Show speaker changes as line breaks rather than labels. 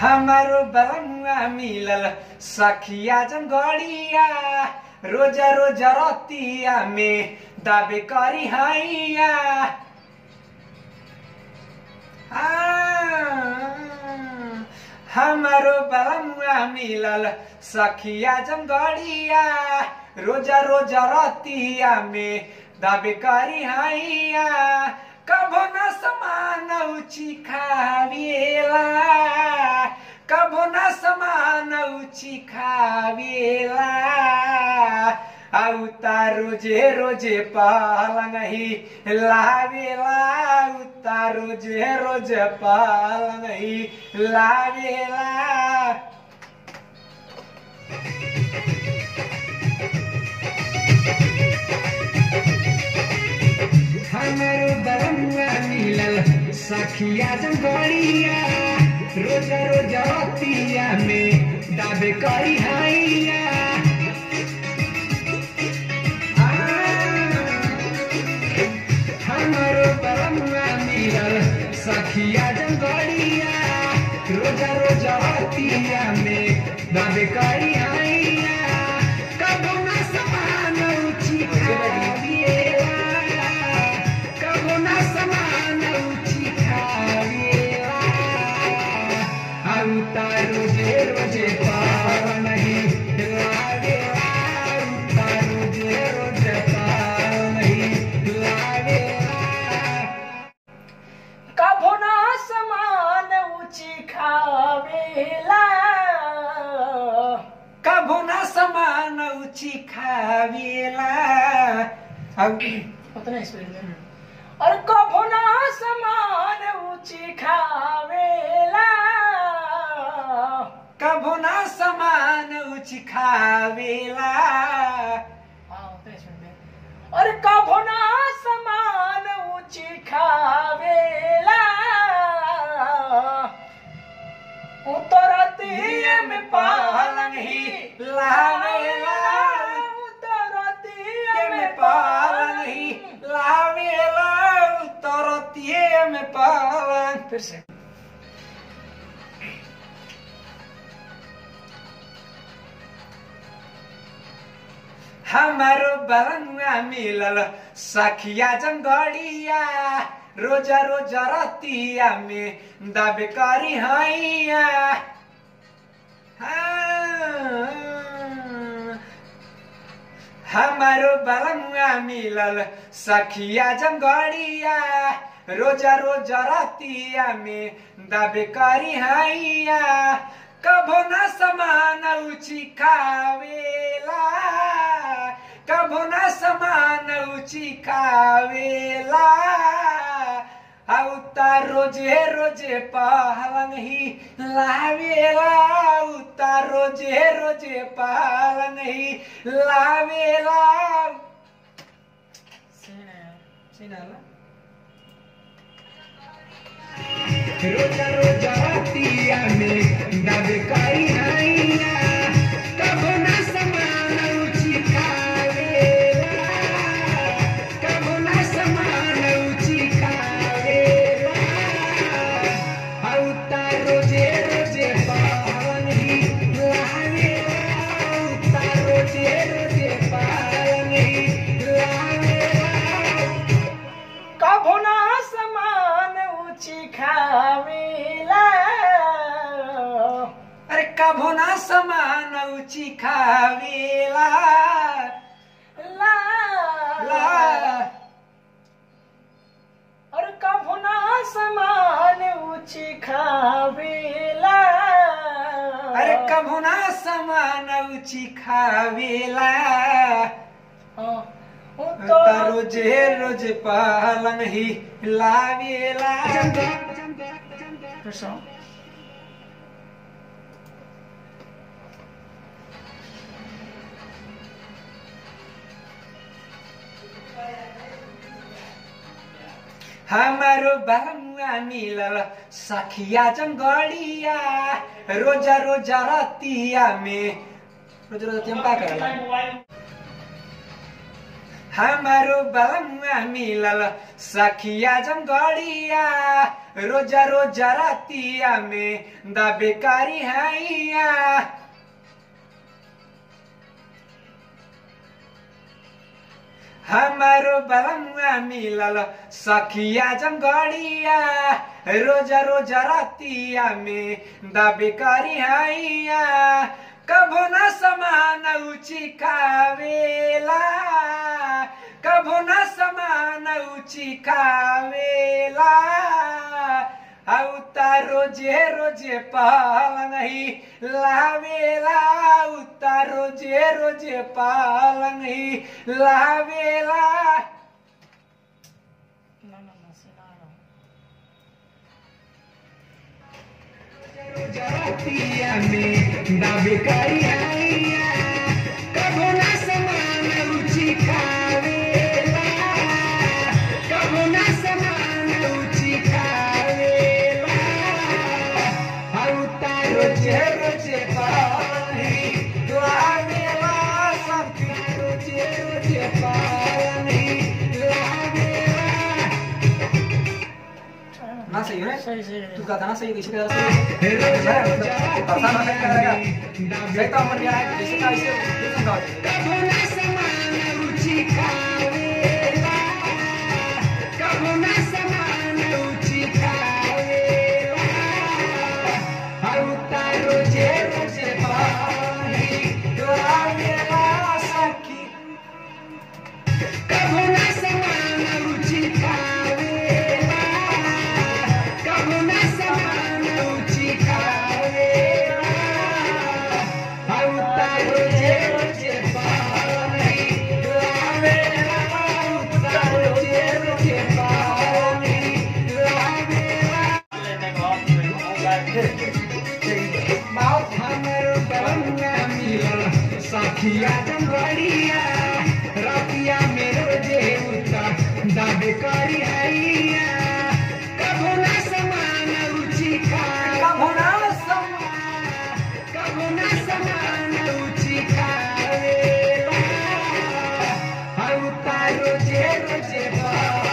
हमारो बलमुआ मिलल सखिया जंगड़िया रोजा रोजा रतिया में दाबे करी हैया आ, हमारो बलमुआ मिलल सखिया जंगड़िया रोजा रोजा रतिया में दाबे करी हैया कभो न समान उची खावेला कभो न समान उची खावेला औता रोजे रोजे पालंग ही लावेला औता रोजे रोजे पालंग ही लावेला हमारो बरमुआ मिलल सखिया जंगड़िया रोज रोज रतिया में दाबे करी हैया आ, हमारो बरमुआ मिलल सखिया जंगड़िया रोज रोज रतिया में दाबे करी हैया कबो न समान उची खाविएला कबो न समान उची खाविएला औता रोजे रोजे पाव नहीं लावेला औता रोजे रोजे पाव नहीं लावेला
कभो ना समान ऊंची खावेला
कबो न समान उची खावेला अब
उतना स्पीड में और कभो ना समान ऊंची खावेला
कबो न समान उची खावेला
हाँ, उतना स्पीड में और कभो ना समान ऊंची खावेला उतरती में पालंग ही
लावेला
उतरती
में पालन ही लावेला उतरतिए में पालन
फिर से
हमारो बलनुआ मिलल सखिया जंगड़िया रोजा रोजा रतिया में दाबे करी हैया हाँ। हमारो बलमुआ मिलल सखिया जंगड़िया रोजा रोजा रतिया में दाबे करी हैया कभो न समान उची खावेला कभो न समान उची खावेला औता रोजे रोजे पालन ही लावेला औता रोजे रोजे पालन ही लावेला रोजा रोजा रतिया में दाबे करी हैया कभो न समान उची खावेला कभो न समान उची खावेला औता रोजे रोजे पावन ही लावेला औता रोजे रोजे पावन ही लावेला
कभो ना समान ऊंची खावेला
अरे कभो ना समान उची खावेला
ला
ला
और कभो ना समान ऊंची खावेला
अरे कभो ना समान उची खावेला
हाँ, उ
ता
तो
रोजे रोजे पालन ही लावेला
फिर से।
हमारो बलमुआ मिलल सखिया जंगड़िया रोजा रोजा रतिया में रोजा रोजा रतिया में का करला हमारो बलमुआ मिलल सखिया जंगड़िया रोजा रोजा रातिया में दाबेकारी हैया हमारो बलमुआ मिलल सखिया जंगड़िया रोजा रोजा रातिया में दाबेकारी हैया कभो न समान उची खावेला कभो न समान उची खावेला औता रोजे रोजे पालंग लावेला उता रोजे रोजे पालंग लावेला
ना ना ना सुना रहा हूँ
जरतिया में दाबे करी आइया कबो ना समान रुचि खावेला कबो ना समान रुचि खावेला औता रोजे रोजे पानी लावेला सब रोजे रोजे पानी लावेला ना सही है
सही सही
तू गाता ना सही कैसे गाता सही पता ना क्या करेगा सही तो हमर गया है जैसे का ऐसे कितना गाते रोजे रोजे पानी दुआवेला सखी कबो ना समान रुचि खावेला कबो ना समान रुचि खावेला औता रोजे रोजे पानी दुआवेला औता रोजे रोजे पानी दुआवेला बाप हमर बलंगा मिलल सखिया जंगड़िया रातिया में रोजे उता दाबे करी हैया कबो ना समान रुचि खा कबो ना समान कबो ना समान रुचि खावेला औता रोजे रोजे बा